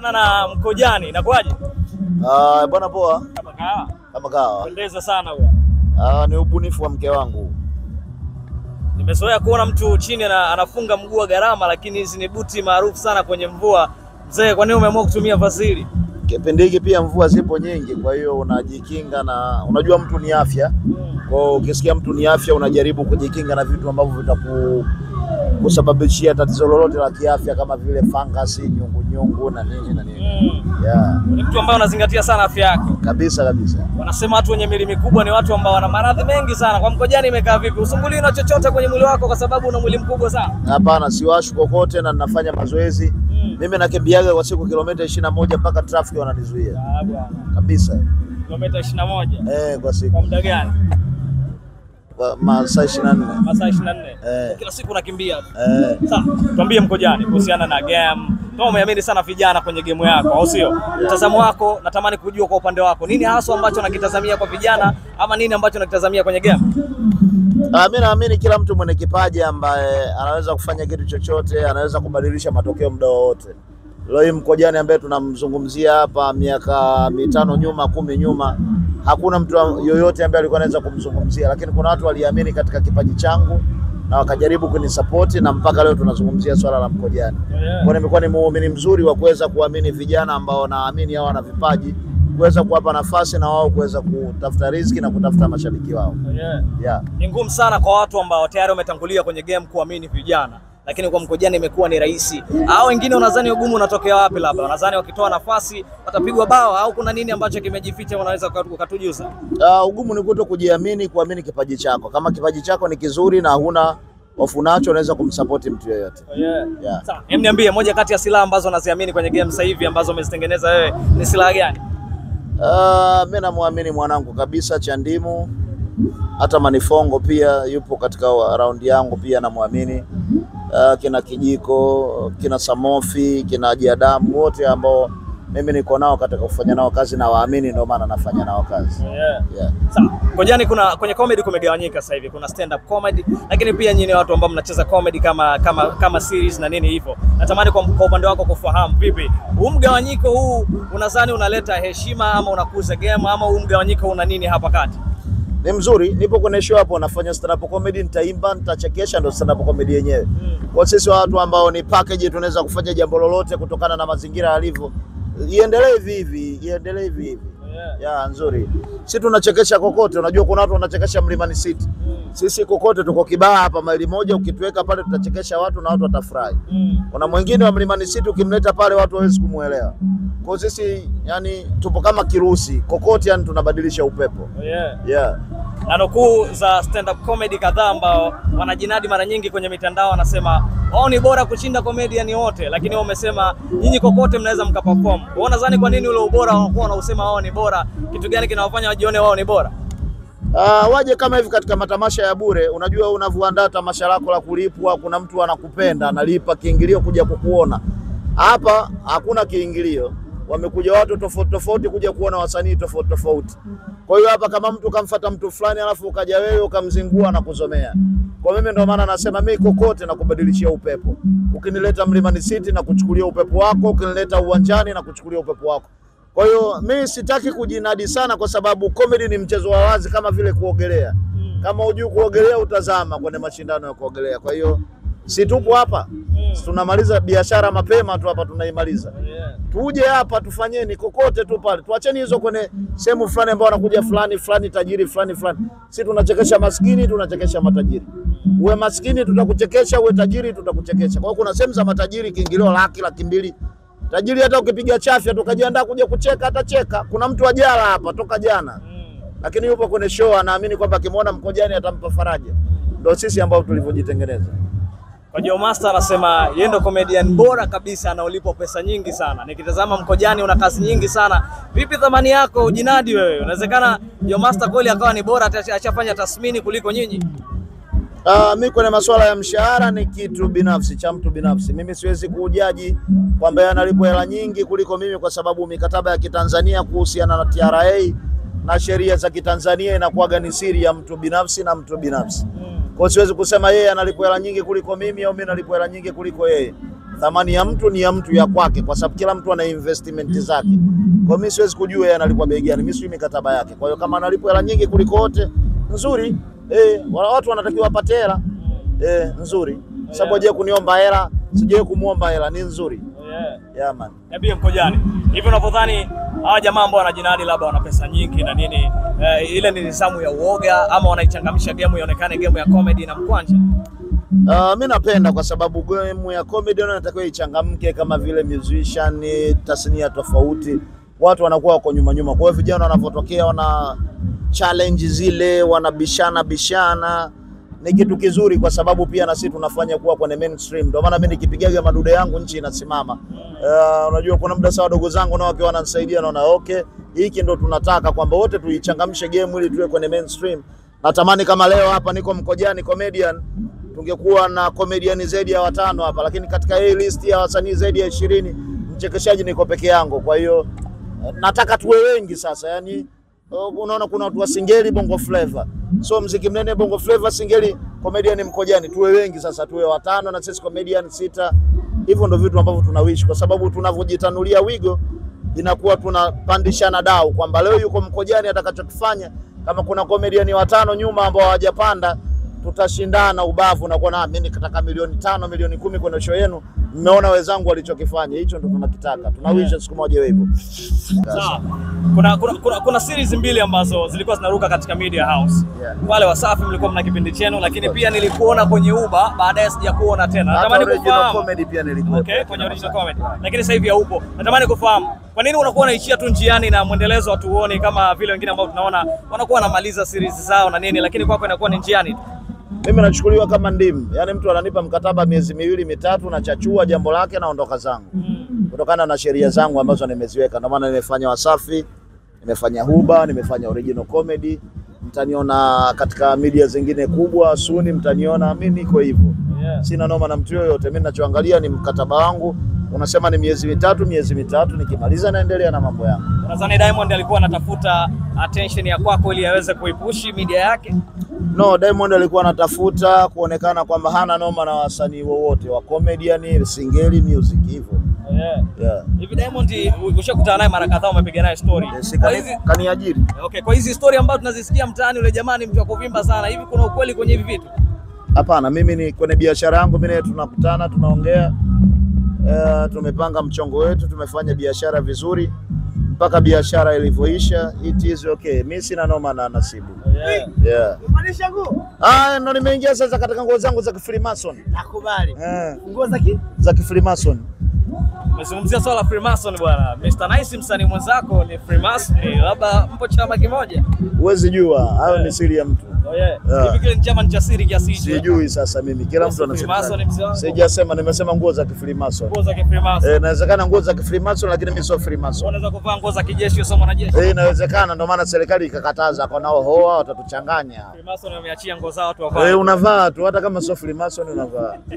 Na na Mkojani inakuwaje? Ah, bwana poa Kama kawa. kama kawa. Pendeza sana huyo. Ah, ni ubunifu wa mke wangu. Nimezoea kuona mtu chini na anafunga mguu wa gharama, lakini hizi ni buti maarufu sana kwenye mvua. Mzee, kwa nini umeamua kutumia vazi hili? Kipindi hiki pia mvua zipo nyingi, kwa hiyo unajikinga na unajua mtu ni afya. Kwa hiyo ukisikia mtu ni afya, unajaribu kujikinga na vitu ambavyo vitaku kusababishia tatizo lolote la kiafya kama vile fangasi, nyungu nyungu na nini na nini. Mm. Yeah, Ni mtu ambaye unazingatia sana afya yako. kabisa kabisa. Wanasema watu wenye mwili mikubwa ni watu ambao wana maradhi mengi sana. Kwa Mkojani imekaa vipi? Usumbuliwi na chochote kwenye mwili wako kwa sababu una mwili mkubwa sana? Hapana, siwashu kokote na ninafanya mazoezi. Mm. Mimi nakimbiaga kwa siku kilomita ishirini na moja mpaka trafiki wananizuia Ah, bwana. kabisa. Kilomita 21. Eh, kwa Kwa siku muda gani? kwa masaa ishirini na nne. Masaa 24. Eh. Kila siku unakimbia. tu. Eh. Sasa tuambie Mkojani kuhusiana na game. Kama umeamini sana vijana kwenye game yako, au sio? Mtazamo wako natamani kujua kwa upande wako. Nini hasa ambacho nakitazamia kwa vijana ama nini ambacho nakitazamia kwenye game? Ah, mi naamini kila mtu mwenye kipaji ambaye anaweza kufanya kitu chochote, anaweza kubadilisha matokeo muda wowote. Leo hii Mkojani ambaye tunamzungumzia hapa, miaka mitano nyuma, kumi nyuma, hakuna mtu yoyote ambaye alikuwa anaweza kumzungumzia, lakini kuna watu waliamini katika kipaji changu na wakajaribu kunisapoti na mpaka leo tunazungumzia swala la Mkojani. Kwa nimekuwa ni muumini mzuri wa kuweza kuamini vijana ambao naamini hao wana vipaji, kuweza kuwapa nafasi na wao kuweza kutafuta riziki na kutafuta mashabiki wao. Yeah. Yeah. Ni ngumu sana kwa watu ambao tayari wametangulia kwenye game kuamini vijana, lakini kwa Mkojani imekuwa ni rahisi. Hao wengine unadhani ugumu unatokea wapi? Labda unadhani wakitoa nafasi watapigwa bao, au kuna nini ambacho kimejificha? Unaweza ukatu- ukatujuza? Uh, ugumu ni kuto kujiamini, kuamini kipaji chako. Kama kipaji chako ni kizuri na huna hofu nacho, unaweza kumsapoti mtu yeyote. Yeah. Yeah. Sawa, hem, niambie moja kati ya silaha ambazo unaziamini kwenye game sasa hivi ambazo umezitengeneza wewe ni silaha gani? Uh, mi namwamini mwanangu kabisa Chandimu, hata Manifongo pia yupo katika raundi yangu, pia namwamini. Uh, kina Kijiko, kina Samofi, kina Jiadamu, wote ambao mimi niko nao katika kufanya nao kazi na waamini, ndio maana nafanya nao kazi Yeah. yeah. Sawa. Mkojani kuna kwenye comedy kumegawanyika sasa hivi. Kuna stand up comedy lakini pia nyinyi watu ambao mnacheza comedy kama kama kama series na nini hivyo. Natamani kwa, kwa upande wako kufahamu vipi huu mgawanyiko huu unadhani unaleta heshima ama unakuza game ama huu mgawanyiko una nini hapa kati? Ni mzuri, nipo kwenye show hapo, nafanya stand up comedy, nitaimba, nitachekesha, ndo stand up comedy yenyewe. Kwa sisi watu ambao ni package, tunaweza kufanya jambo lolote kutokana na mazingira yalivyo. Iendelee hivi hivi, iendelee hivi hivi. Yeah. Ya nzuri. Si tunachekesha kokote, unajua kuna watu wanachekesha Mlimani City. Sisi kokote tuko Kibaha hapa maili moja, ukituweka pale tutachekesha watu na watu watafurahi. Mm. Kuna mwingine wa Mlimani City ukimleta pale watu hawezi kumuelewa. Kwa hiyo sisi yani tupo kama kirusi kokote, yani tunabadilisha upepo. Yeah. Yeah. na nukuu za stand up comedy kadhaa ambao wanajinadi mara nyingi kwenye mitandao, wanasema wao ni bora kushinda comedian wote, lakini wao wamesema nyinyi kokote mnaweza mkaperform. Wao nadhani kwa nini ule ubora wanakuwa wanausema wao ni bora? Kitu gani kinawafanya wajione wao ni bora? Ah, waje kama hivi katika matamasha ya bure. Unajua, unavyoandaa tamasha lako la kulipwa, kuna mtu anakupenda analipa kiingilio kuja kukuona. Hapa hakuna kiingilio, wamekuja watu tofauti tofauti kuja kuona wasanii tofauti tofauti. Kwa hiyo hapa kama mtu kamfata mtu fulani alafu ukaja wewe ukamzingua na kuzomea. Kwa mimi ndio maana nasema mimi kokote na kubadilishia upepo. Ukinileta Mlimani City na kuchukulia upepo wako, ukinileta uwanjani na kuchukulia upepo wako. Kwa hiyo mimi sitaki kujinadi sana, kwa sababu comedy ni mchezo wa wazi kama vile kuogelea. Kama hujui kuogelea, utazama kwenye mashindano ya kuogelea. Kwa hiyo si tupo hapa, Si tunamaliza biashara mapema tu hapa, tunaimaliza tuje hapa tufanyeni kokote tu pale, tuacheni hizo kwenye sehemu fulani ambao wanakuja fulani fulani tajiri fulani fulani. Si tunachekesha maskini, tunachekesha matajiri. Uwe maskini tutakuchekesha, uwe tajiri tutakuchekesha. Kwa hiyo kuna sehemu za matajiri kiingilio laki laki mbili. Tajiri hata ukipiga chafya tukajiandaa kuja kucheka atacheka. Kuna mtu ajala hapa toka jana, lakini yupo kwenye show, anaamini kwamba akimwona Mkojani atampa faraja. Ndio sisi ambao tulivyojitengeneza. Kwa Joe Master anasema yeye ndo comedian bora kabisa anaolipwa pesa nyingi sana. Nikitazama Mkojani una kazi nyingi sana. Vipi thamani yako ujinadi wewe? Inawezekana Joe Master kweli akawa ni bora ata- ashafanya tathmini kuliko nyinyi? Uh, mi kwenye masuala ya mshahara ni kitu binafsi cha mtu binafsi. Mimi siwezi kujaji kwamba yeye analipwa hela nyingi kuliko mimi, kwa sababu mikataba ya kitanzania kuhusiana na TRA na sheria za kitanzania inakuwaga ni siri ya mtu binafsi na mtu binafsi. Kwa hiyo siwezi kusema yeye analipwa hela nyingi kuliko mimi au mimi nalipwa hela nyingi kuliko yeye. Thamani ya mtu ni ya mtu ya kwake, kwa sababu kila mtu ana investment zake. Kwa mimi siwezi kujua yeye analipwa bei gani, mimi sijui mikataba yake. Kwa hiyo kama analipwa hela nyingi kuliko wote, nzuri eh, wala watu wanatakiwa wapate hela eh, nzuri. Sababu hajawahi kuniomba hela, sijawahi kumuomba hela, ni nzuri. Yeah. Yeah man. Niambie Mkojani, hivi unavyodhani hawa jamaa ambao wanajinadi labda wana pesa nyingi na nini, eh, ile ni nizamu ya uoga ama wanaichangamsha game ionekane game ya comedy na mkwanja? Uh, mi napenda kwa sababu game ya comedy inatakiwa ichangamke kama vile musician, tasnia tofauti, watu wanakuwa wako nyuma nyuma. Kwa hiyo vijana wanavyotokea wana challenge zile, wanabishana bishana, ni kitu kizuri, kwa sababu pia na sisi tunafanya kuwa kwenye mainstream. Ndio maana mimi nikipigaga madude yangu nchi inasimama. Uh, unajua kuna muda sawa, wadogo zangu nao wakiwa wananisaidia, naona okay, hiki ndo tunataka kwamba wote tuichangamshe game ili tuwe kwenye mainstream. Natamani kama leo hapa niko Mkojani comedian tungekuwa na comedian zaidi ya watano hapa, lakini katika hii list ya wasanii zaidi ya ishirini mchekeshaji niko peke yangu. Kwa hiyo eh, nataka tuwe wengi sasa, yani uh, unaona kuna watu wa Singeli Bongo Flava, so mziki mnene Bongo Flava, Singeli, comedian Mkojani, tuwe wengi sasa, tuwe watano na sisi comedian sita. Hivyo ndo vitu ambavyo tunawishi, kwa sababu tunavyojitanulia wigo inakuwa tunapandishana dau kwamba leo yuko Mkojani, atakachokifanya kama kuna comedian watano nyuma ambao hawajapanda tutashindana ubavu na kuona mimi nikataka milioni tano milioni kumi kwenye show yenu. Mmeona wenzangu walichokifanya, hicho ndo tunakitaka, tunawisha siku moja iwe hivyo. Sawa. Kuna, kuna, kuna, kuna series mbili ambazo zilikuwa zinaruka katika Media House. Yeah. Wale Wasafi mlikuwa mna kipindi chenu, lakini pia nilikuona kwenye Uba, baadaye sijakuona tena. Hata Natamani original kufahamu comedy pia nilikuwa Okay, kwenye original comedy. Lakini sasa hivi haupo. Natamani kufahamu kwa nini unakuwa unaishia tu njiani na mwendelezo hatuoni kama vile wengine ambao tunaona wanakuwa wanamaliza series zao na nini, lakini kwako inakuwa ni njiani tu. Mimi nachukuliwa kama ndimu, yaani mtu ananipa mkataba miezi miwili mitatu, nachachua jambo lake, naondoka zangu kutokana na sheria zangu ambazo nimeziweka. Ndio maana nimefanya Wasafi, nimefanya Huba, nimefanya original comedy. Mtaniona katika media zingine kubwa suni, mtaniona mimi niko hivyo. Yeah. Sina noma na mtu yoyote. Mimi ninachoangalia ni mkataba wangu, unasema ni miezi mitatu, miezi mitatu, nikimaliza naendelea na mambo yangu. Unadhani Diamond alikuwa anatafuta attention ya kwako ili aweze kuipushi media yake? No, Diamond alikuwa anatafuta kuonekana kwamba hana noma na wasanii wowote wa comedian, singeli, music hivyo. Yeah. Yeah. Hivi Diamond ushakutana naye mara kadhaa, umepiga naye story. Si Kwa kani- hizi kaniajiri. okay, kwa hizi story ambazo tunazisikia mtaani, yule jamaa ni mtu wa kuvimba sana. Hivi kuna ukweli kwenye hivi vitu? Hapana, mimi ni kwenye biashara yangu, mimi naye tunakutana, tunaongea, uh, tumepanga mchongo wetu, tumefanya biashara vizuri mpaka biashara ilivyoisha, it is okay. Mimi sina noma na Nasibu. Yeah. Yeah. Kumaanisha nguo? Ah, ndo nimeingia sasa katika nguo zangu za kifreemason. Nakubali. Eh, Nguo za ki? za kifreemason. Umezungumzia swala la Freemason bwana. Mr. Nice msanii mwenzako ni Freemason, labda mpo chama kimoja. Huwezi jua, hayo ni siri ya mtu. Oh yeah. Yeah. Hivi kile ni chama ni cha siri kiasi hicho. Sijui sasa mimi, kila mtu Freemason anasema. mzee wangu. Sijasema, nimesema nguo za kifreemason. Nguo za Freemason. Eh, inawezekana nguo za kifreemason lakini mimi sio freemason. Unaweza kuvaa nguo za kijeshi usio mwanajeshi. Eh, inawezekana ndio maana serikali ikakataza kwa nao hoa watatuchanganya. Freemason wameachia nguo zao watu wavae. Eh, unavaa tu hata kama sio freemason unavaa.